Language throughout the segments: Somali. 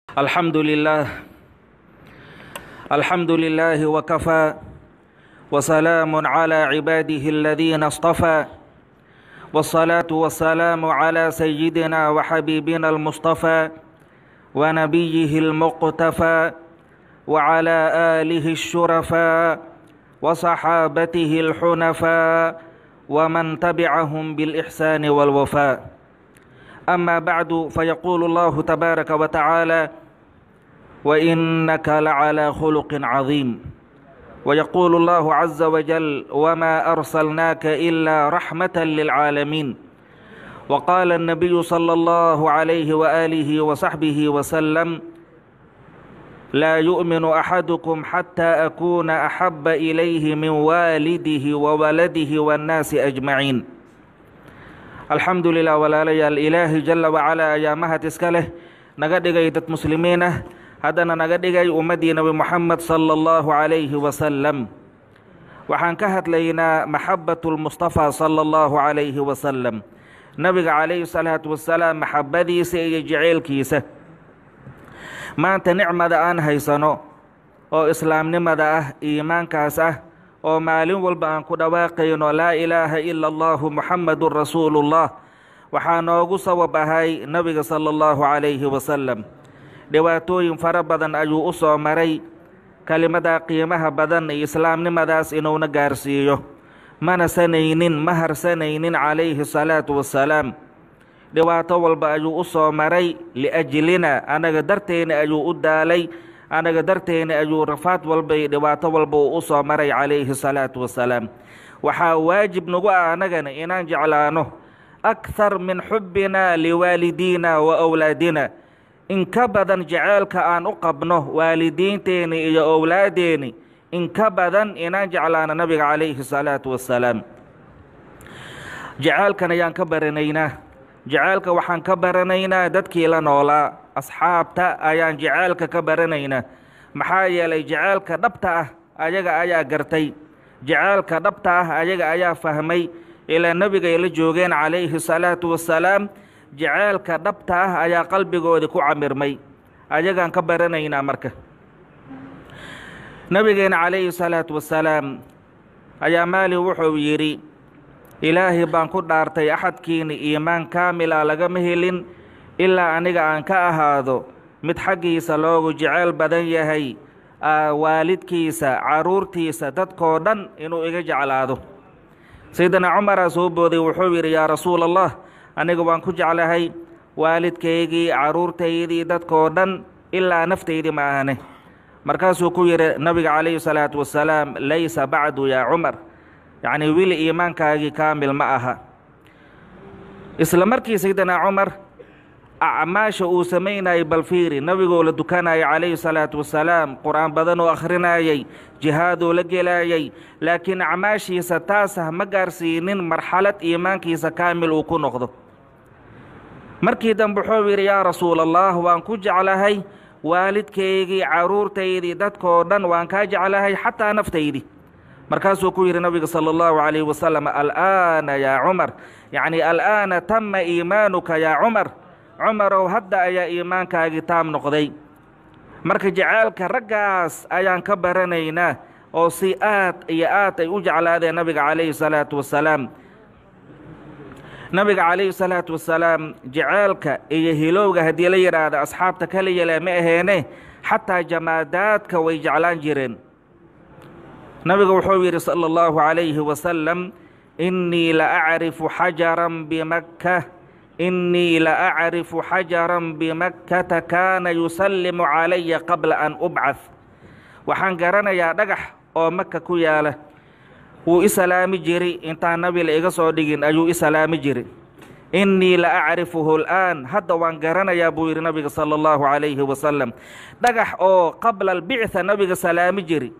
الحمد لله الحمد لله وكفى وسلام على عباده الذين اصطفى والصلاة والسلام على سيدنا وحبيبنا المصطفى ونبيه المقتفى وعلى آله الشرفاء وصحابته الحنفاء ومن تبعهم بالإحسان والوفاء أما بعد فيقول الله تبارك وتعالى وإنك لعلى خلق عظيم ويقول الله عز وجل وما أرسلناك إلا رحمة للعالمين وقال النبي صلى الله عليه وآله وصحبه وسلم لا يؤمن أحدكم حتى أكون أحب إليه من والده وولده والناس أجمعين الحمد لله walaalayaal ilaahay jala wacalaa ayaa mahad iska leh naga dhigay dad muslimiin ah haddana naga dhigay ummaddii nebi moxamed sala allahu calayhi wasalam waxaan ka hadlaynaa maxabatu lmustafaa sala allahu calayhi wasalam nebiga calayhi salaatu wasalaam maxabadiisa iyo jeceylkiisa maanta nicmada aan haysano oo islaamnimada ah iimaankaas ah oo maalin walba aan ku dhawaaqayno laa ilaaha ila allahu muxamadun rasuulullah waxaa noogu sabab ahay nebiga sala allahu calayhi wasalam dhibaatooyin fara badan ayuu u soo maray kelimadaa qiimaha badan iyo islaamnimadaas inuuna gaarsiiyo mana sanaynin ma harsanaynin calayhi salaatu wassalaam dhibaato walba ayuu u soo maray liajlina anaga darteena ayuu u daalay anaga darteena ayuu rafaad walba iyo dhibaato walba uu u soo maray calayhi salaatu wasalaam waxaa waajib nagu ah anagana inaan jeclaano akhar min xubbina liwaalidiina wa owlaadina in ka badan jeceelka aan u qabno waalidiinteeni iyo owlaadeeni in ka badan inaan jeclaano nabiga calayhi salaatu wasalaam jeceelkan ayaan ka baranaynaa jeceelka waxaan ka baranaynaa dadkii la noolaa asxaabta ayaan jeceelka ka baranaynaa maxaa yeelay jeceelka dhabta ah ayaga ayaa gartay jeceelka dhabta ah ayaga ayaa fahmay ilaa nebigay la joogeen calayhi salaatu wassalaam jeceelka dhabta ah ayaa qalbigoodii ku camirmay ayagaan ka baranaynaa marka nebigeena calayhi salaatu wassalaam ayaa maalin wuxuu yidhi ilaahay baan ku dhaartay axadkiina iimaan kaamila lagama helin ilaa aniga aan ka ahaado mid xaggiisa loogu jeceyl badan yahay waalidkiisa caruurtiisa dadkoo dhan inuu iga jeclaado sayidina cumaraa soo booday wuxuu yidhi yaa rasuula allah aniga waan ku jeclahay waalidkaygii caruurtaydii dadkoo dhan ilaa naftaydii ma ahane markaasuu ku yidhi nabiga calayhi salaatu wassalaam laysa bacdu yaa cumar yacnii wili iimaankaagii kaamil ma aha isla markii sayidina cumar acmaasha uu samaynayay balfiiri nebigoo la dukanayay calayhi salaatu wassalaam qur-aan badan oo akhrinayay jihaadoo la gelayay laakiin acmaashiisa taasah ma gaarsiinin marxalad iimaankiisa kaamil uu ku noqdo markii dambe wuxuu yidhi yaa rasuula allah waan ku jeclahay waalidkaygii caruurtaydii dadkoo dhan waan kaa jeclahay xataa naftaydii markaasuu ku yidhi nabiga sala allahu calayhi wasalam al'aana yaa cumar yacnii al'aana tama iimaanuka yaa cumar cumarow hadda ayaa iimaankaagii taam noqday marka jeceelka raggaas ayaan ka baranaynaa oo si aad iyo aad ay u jeclaadeen nabiga calayhi salaatu wassalaam nabiga calayhi salaatu wassalaam jeceelka iyo hilowga haddii la yidhaahdo asxaabta kala yele ma aheene xataa jamaadaadka way jeclaan jireen nabiga wuxuu yidhi sala allahu calayhi wasalam innii la acrifu xajaran bimakka innii la acrifu xajaran bimakkata kaana yusallimu calaya qabla an ubcad waxaan garanayaa dhagax oo maka ku yaala wuu i salaami jiri intaan nabi la iga soo dhigin ayuu i salaami jiri innii la acrifuhu al'aan hadda waan garanayaa buu yidhi nabiga sala allahu calayhi wasalam dhagax oo qabla albictha nabiga salaami jiri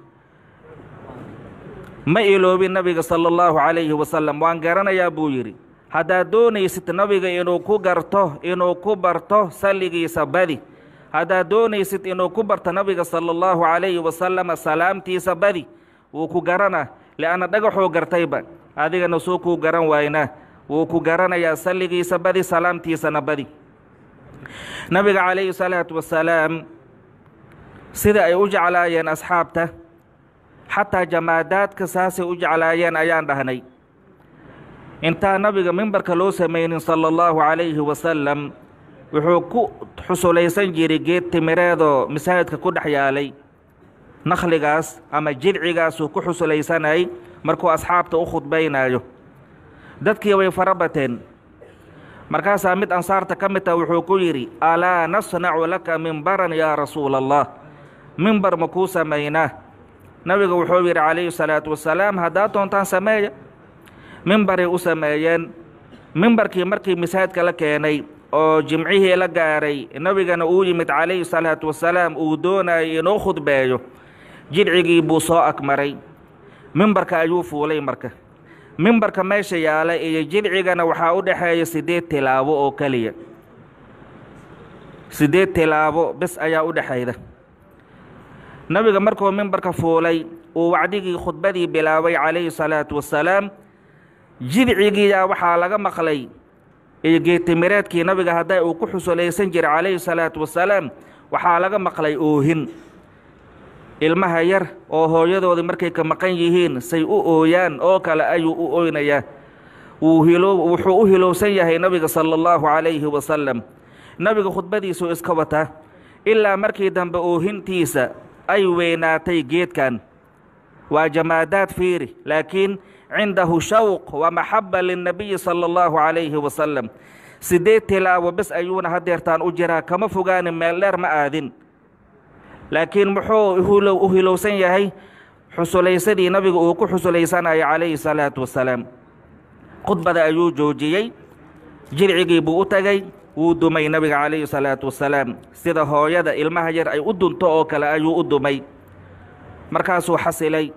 ma iloobin nabiga sala allahu calayhi wasalam waan garanayaa buu yidhi haddaad doonaysid nabiga inuu ku garto inuu ku barto salligiisa badi haddaad doonaysid inuu ku barto nabiga sala allahu calayhi wasalama salaamtiisa badi wuu ku garanaa li'anna dhagaxuu gartayba adigana soo kuu garan waynaa wuu ku garanayaa salligiisa badi salaamtiisana badi nabiga calayhi salaatu wasalaam sida ay u jeclaayeen asxaabta xataa jamaadaadka saasay u jeclaayeen ayaan dhahnay intaa nabiga mimbarka loo samaynin sala allahu calayhi wasalam wuxuu ku xusulaysan jiray geed timireedoo masaajidka ku dhex yaalay nakhligaas ama jidcigaasuu ku xusulaysanay markuu asxaabta u khudbaynayo dadkii way fara bateen markaasaa mid ansaarta ka mid ah wuxuu ku yidhi alaa nasnacu laka mimbaran yaa rasuula allah mimbar ma kuu samaynaa nabiga wuxuu yidhi calayhi salaatu wasalaam haddaad doontaan sameeya mimbaray u sameeyeen mimbarkii markii masaajidka la keenay oo jimcihii la gaaray nebigana uu yimid calayhi salaatu wasalaam uu doonayay inuu khudbeeyo jidcigii buu soo agmaray mimbarka ayuu fuulay marka mimbarka meesha yaala iyo jidcigana waxaa u dhexeeya siddeed tilaabo oo keliya siddeed tilaabo bes ayaa u dhexayda nebiga markuu mimbarka fuulay uu wacdigii khudbadii bilaabay calayhi salaatu wasalaam jidcigiiyaa waxaa laga maqlay iyo geetimireedkii nabiga hadday uu ku xusulaysan jiray calayhi salaatu wasalaam waxaa laga maqlay oohin ilmaha yar oo hooyadoodii markay ka maqan yihiin say u ooyaan oo kale ayuu u oynayaa wuu hilo wuxuu u hilowsan yahay nabiga sala allahu calayhi wasalam nabiga khudbadiisuu iska wataa ilaa markii dambe oohintiisa ay weynaatay geedkan waa jamaadaad fiiri laakiin cindahu shawq wa maxaba linnabiyi sala allahu calayhi wasalam siddeed tilaabo bes ayuuna hadeertaan u jiraa kama fogaanin meel dheer ma aadin laakiin muxuu u hilowsan yahay xusulaysadii nabiga uu ku xusulaysanaya calayhi salaatu wasalaam khudbada ayuu joojiyey jilcigii buu u tegay wuu dumay nabiga calayhi salaatu wasalaam sida hooyada ilmaha yar ay u dunto oo kale ayuu u dumay markaasuu xasilay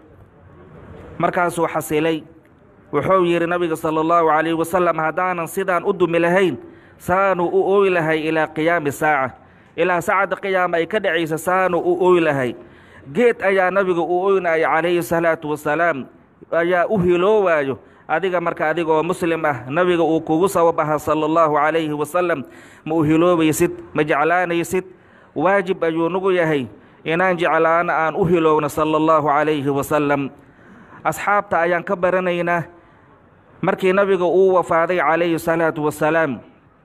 markaasuu xasilay wuxuu yidhi nabiga sala allahu calayhi wasalam haddaanan sidaan u dumi lahayn saanuu u ooy lahay ilaa qiyaami saaca ilaa saacadda qiyaama ay ka dhacaysa saanuu u ooy lahay geed ayaa nabiga u oynaya calayhi salaatu wasalaam ayaa u hiloowaayo adiga marka adiga oo muslim ah nabiga uu kugu sabab aha sala allahu calayhi wasalam ma u hiloobaysid ma jeclaanaysid waajib ayuu nagu yahay inaan jeclaano aan u hilowno sala allahu calayhi wasalam asxaabta ayaan ka baranaynaa markii nabiga uu wafaaday calayhi salaatu wasalaam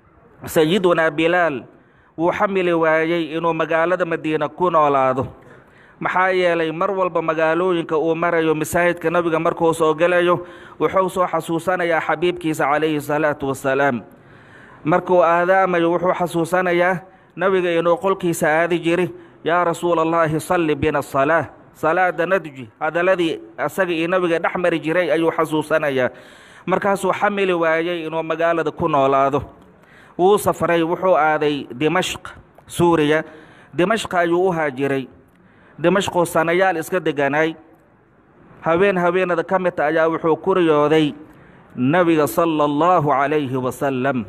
sayidunaa bilaal wuu xamili waayey inuu magaalada madiina ku noolaado maxaa yeelay mar walba magaalooyinka uu marayo masaajidka nabiga markuu soo gelayo wuxuu soo xasuusanayaa xabiibkiisa calayhi salaatu wasalaam markuu aadaamayo wuxuu xasuusanayaa nabiga inuu qolkiisa aadi jiri yaa rasuula allaahi salli bina asalaa salaada nadji hadaladii asaga iyo nabiga dhex mari jiray ayuu xasuusanayaa markaasuu xamili waayey inuu magaalada ku noolaado wuu safray wuxuu aaday dimashq suuriya dimashqa ayuu u haajiray dimashquu sanayaal iska deganaay haween haweenada ka midta ayaa wuxuu ku riyooday nebiga sala allahu calayhi wasalam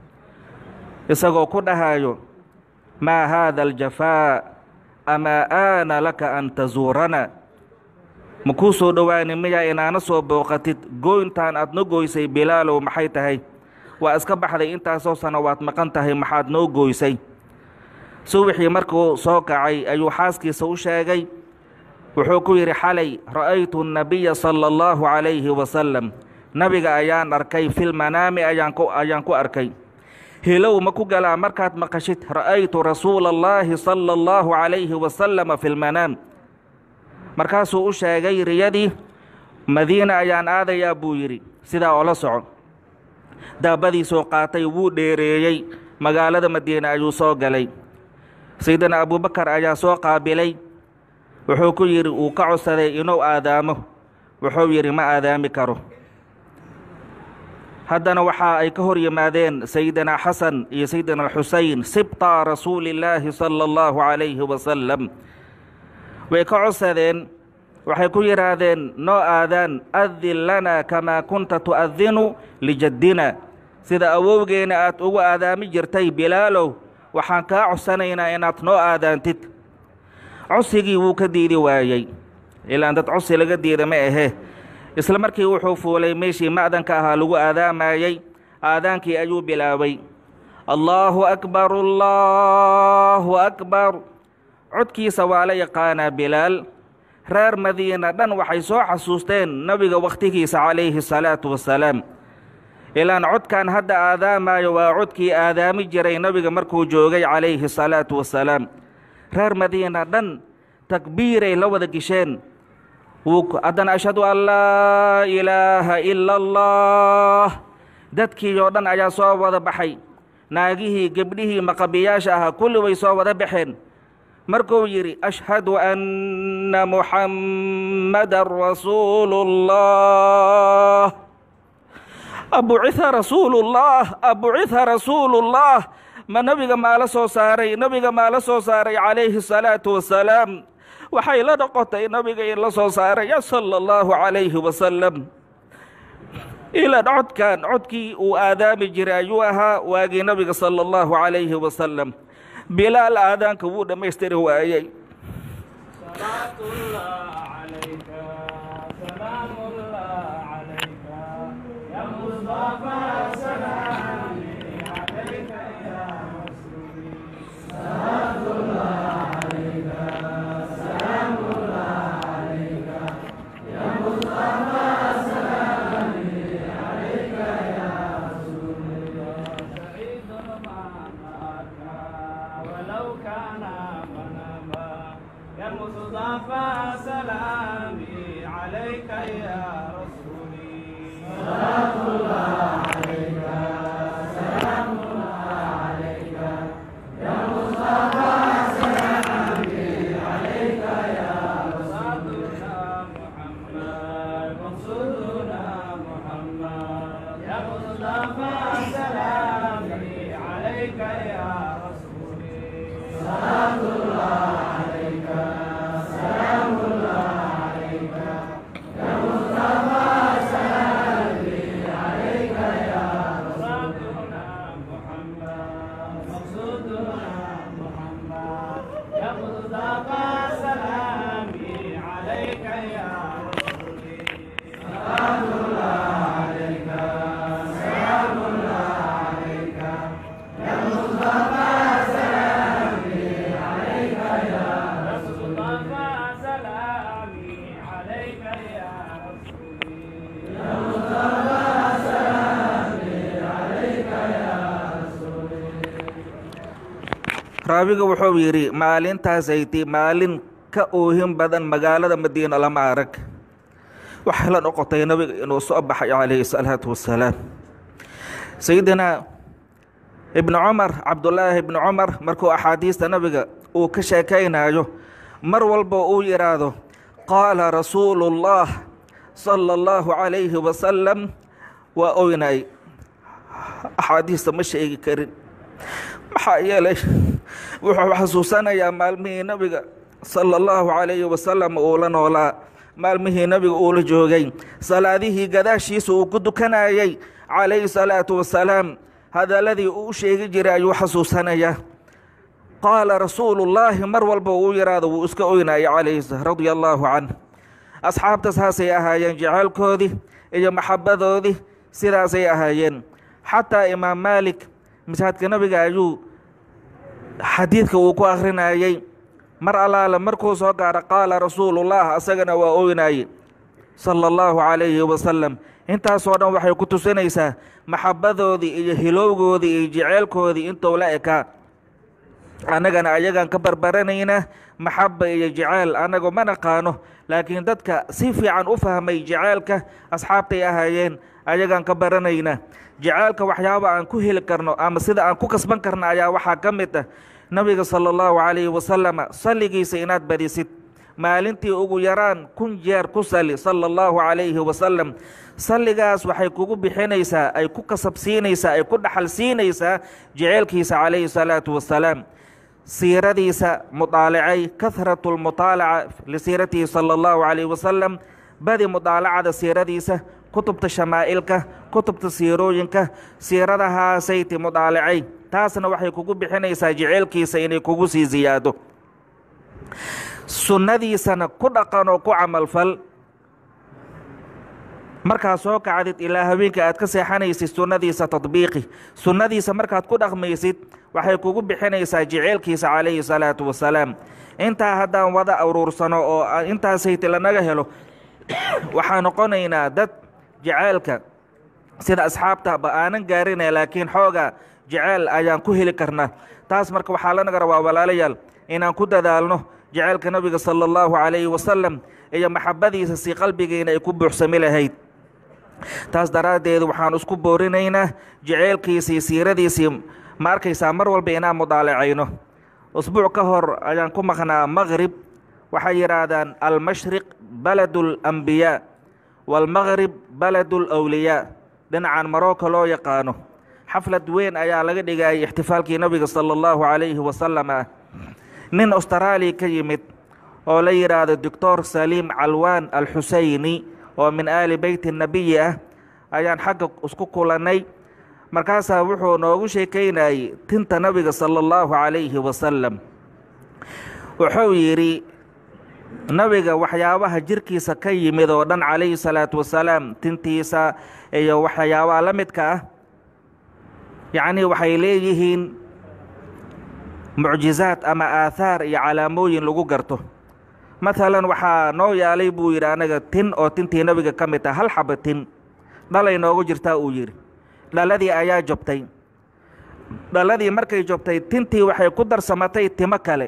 isagoo ku dhahayo maa haada aljafaa amaa aana laka an tazuurana ma kuu soo dhowaani miyaa inaana soo booqatid gooyntaan aad no goysay bilaalow maxay tahay waa iska baxday intaasoo sano waad maqan tahay maxaad noo gooysay subaxii markuu soo kacay ayuu xaaskiisa u sheegay wuxuu ku yidhi xalay ra'aytu annabiya sala allahu calayhi wasalam nabiga ayaan arkay filmanaami ayaan ku ayaan ku arkay hilow ma ku galaa markaad maqashid ra'aytu rasuula allaahi sala allahu calayhi wasalama fi lmanaam markaasuu u sheegay riyadii madiina ayaan aadayaa buu yidhi sidaa oo la soco daabadiisuu qaatay wuu dheereeyey magaalada madiine ayuu soo galay saydina abuubakar ayaa soo qaabilay wuxuu ku yidhi uu ka codsaday inuu aadaamo wuxuu yidhi ma aadaami karo haddana waxa ay ka hor yimaadeen sayidina xasan iyo sayidina xusein sibta rasuulillaahi sala allahu calayhi wasalam way ka codsadeen waxay ku yidhaahdeen noo aadaan adin lanaa kamaa kunta tu'adinu lijaddina sida awowgeena aad ugu aadaami jirtay bilaalow waxaan kaa codsanaynaa inaad noo aadaantid codsigii wuu ka diidi waayey ilaan dad codsi laga diida ma ahe isla markii wuxuu fuulay meeshii ma'danka ahaa lagu aadaamayey aadaankii ayuu bilaabay allaahu akbar allaahu akbar codkiisa waa la yaqaanaa bilaal reer madiina dhan waxay soo xasuusteen nebiga wakhtigiisa calayhi salaatu wasalaam ilaan codkan hadda aadaamayo waa codkii aadaami jiray nebiga markuu joogay calayhi salaatu wasalaam reer madiina dhan takbiiray la wada gisheen haddana ashhadu an laa ilaaha ila allah dadkii oo dhan ayaa soo wada baxay naagihii gebdhihii maqabiyaasha ahaa kulli way soo wada baxeen markuu yidhi ashhadu anna muxammadan rasuulu اllah abuciha rasuulullah abuciha rasuulullah ma nebiga maala soo saaray nebiga maala soo saaray calayhi salaatu wasalaam waxay la noqotay nabiga in la soo saaraya sala allahu calayhi wasalam ilan codkan codkii uu aadaami jiray ayuu ahaa waagii nabiga sala allahu calayhi wasalam bilaal aadaanka wuu dhammaystiri waayey مصطفى سلامي عليك يا رسولي صلاة الله عليك سلام الله عليك يا مصطفى سلامي عليك يا رسولنا محمد مقصودنا محمد يا مصطفى سلامي عليك يا رسولي صلاة الله عليك سلام الله عليك يا مصطفى سلامي عليك يا رسولنا محمد مقصودنا محمد يا مصطفى سلامي عليك يا رسولي سلام الله عليك سلام الله عليك يا مصطفى سلامي عليك يا رسول الله سلامي عليك يا رسولي يا مصطفى سلامي عليك يا رسولي raabiga wuxuu yidhi maalintaasaytii maalin ka oohin badan magaalada madiina lama arag waxay la noqotay nabiga inuu soo baxay calayhi salaatu wasalaam sayidina ibnu cumar cabdulaahi ibnu cumar markuu axaadiista nabiga uu ka sheekaynayo mar walba uu yidhaahdo qaala rasuulu اllah sala allahu calayhi wasalam waa oynay axaadiista ma sheegi karin maxaa yeelay wuxuu xasuusanayaa maalmihii nabiga sala allahu calayhi wasalam uu la noolaa maalmihii nabiga uu la joogay salaadihii gadaashiisa uu ku dukanayay calayhi salaatu wasalaam hadalladii uu u sheegi jiray ayuu xasuusanayaa qaala rasuulu llaahi mar walba uu yidhaahdo wuu iska oynaya calayhi radia allaahu canh asxaabta saasay ahaayeen jeceelkoodii iyo maxabbadoodii sidaasay ahaayeen xataa imaam maalik masaajidka nabiga ayuu xadiidka uu ku akhrinayey mar allaale markuu soo gaaro qaala rasuulullah asagana waa oynaye sala allahu calayhi wasalam intaasoo dhan waxay ku tusinaysaa maxabbadoodii iyo hilowgoodii iyo jeceelkoodii intuu la ekaa annagana ayagaan ka barbaranaynaa maxabba iyo jeceyl annagu ma naqaano laakiin dadka si fiican u fahmay jeceelka asxaabtay ahaayeen ayagaan ka baranaynaa jeceelka waxyaaba aan ku heli karno ama sida aan ku kasban karno ayaa waxaa ka mid ah nabiga sala allahu calayhi wasalama salligiisa inaad badisid maalintii ugu yaraan kun jeer ku sali sala allahu calayhi wasalam salligaas waxay kugu bixinaysaa ay ku kasabsiinaysaa ay ku dhaxal siinaysaa jeceelkiisa calayhi salaatu wasalaam siiradiisa mudaalacay kahratu lmutaalaca lisiiratihi sala allahu calayhi wasalam badi mudaalacada siiradiisa kutubta shamaa'ilka kutubta siirooyinka siiradahaasaytii mudaalacay taasna waxay kugu bixinaysaa jeceelkiisa inay kugu sii siyaado sunnadiisana ku dhaqan oo ku camalfal markaad soo kacdid ilaa haweenka aad ka seexanaysid sunnadiisa tadbiiqi sunnadiisa markaad ku dhaqmaysid waxay kugu bixinaysaa jeceelkiisa calayhi salaatu wasalaam intaa haddaan wada aruursano oo intaasayte lanaga helo waxaa noqonaynaa dad jeceelka sida asxaabtaba aanan gaarina laakiin xooga jeceel ayaan ku heli karnaa taas marka waxaa lanaga rabaa walaalayaal inaan ku dadaalno jeceelka nabiga sala allahu calayhi wasalam iyo maxabadiisa si qalbigeena ay ku buuxsami lahayd taas daraaddeed waxaan isku boorinaynaa jeceelkiisii siiradiisii ma arkaysaa mar walba inaan mudaalacayno usbuuc ka hor ayaan ku maqnaa maqrib waxay yidhaahdaan almashriq baladu alambiyaa waalmaqrib baladu alawliyaa dhinacan marocco loo yaqaano xaflad weyn ayaa laga dhigayay ixtifaalkii nabiga sala allahu calayhi wasalam ah nin austraaliya ka yimid oo la yidhaahdo doctor saliim calwaan alxuseyni oo min aali beyti nabiyi ah ayaan xagga isku kulannay markaasaa wuxuu noogu sheekaynayey tinta nabiga sala allahu calayhi wasalam wuxuu yidhi nabiga waxyaabaha jirkiisa ka yimid oo dhan calayhi salaatu wasalaam tintiisa iyo waxyaabaha la midka ah yacnii waxay leeyihiin mucjizaad ama aathaar iyo calaamooyin lagu garto maalan waxaa noo yaalay buu yidhi anaga tin oo tintii nabiga ka mid ah hal xaba tin dhalay noogu jirtaa uu yidhi dhaladii ayaa jobtay dhaladii markay jobtay tintii waxay ku darsamatay timo kale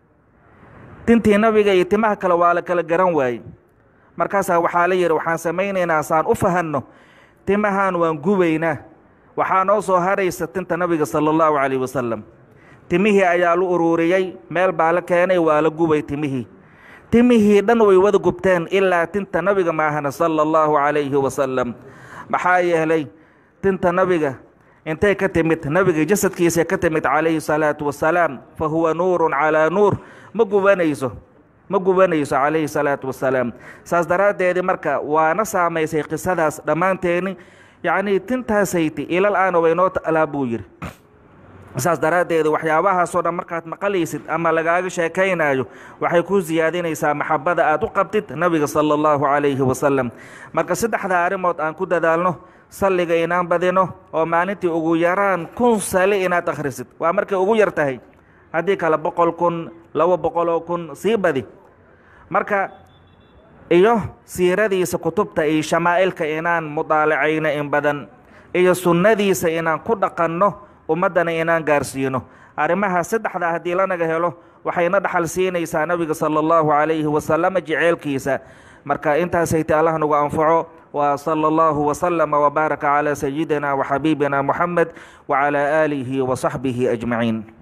tintii nabiga iyo timaha kale waa la kala garan waayey markaasaa waxaa la yidhi waxaan samaynaynaa saan u fahanno timahan waan gubaynaa waxaa noo soo haraysa tinta nabiga sala allahu calayh wasalam timihii ayaa la ururiyey meel baa la keenay waa la gubay timihii timihii dhan way wada gubteen ilaa tinta nabiga maahana sala allahu calayhi wasalam maxaa yeelay tinta nabiga intay ka timid nabiga jasadkiisa ka timid calayhi salaatu wasalaam fa huwa nuurun calaa nuur ma gubanayso ma gubanayso calayhi salaatu wasalaam saas daraaddeedii marka waana saamaysay qisadaas dhammaanteeni yacnii tintaasayte ilal aana waynoo ta'laa buu yidhi saas daraaddeed waxyaabahaasoo dhan markaad maqalaysid ama lagaaga sheekaynaayo waxay ku siyaadinaysaa maxabada aad u qabtid nabiga sala allahu calayhi wasalam marka saddexda arrimood aan ku dadaalno salliga inaan badino oo maalintii ugu yaraan kun sali inaad akhrisid waa markay ugu yar tahay haddii kale boqol kun laba boqoloo kun sii badi marka iyo siiradiisa kutubta iyo shamaa'ilka inaan mudaalacayno in badan iyo sunnadiisa inaan ku dhaqanno ummaddana inaan gaarsiino arrimaha saddexda haddii lanaga helo waxayna dhaxal siinaysaa nabiga sala allahu calayhi wasalama jeceelkiisa marka intaasayta allah nagu anfaco wa sala allahu wasalama wbaaraka calaa sayidina waxabiibina moxamed wacalaa aalihi wasaxbihi ajmaciin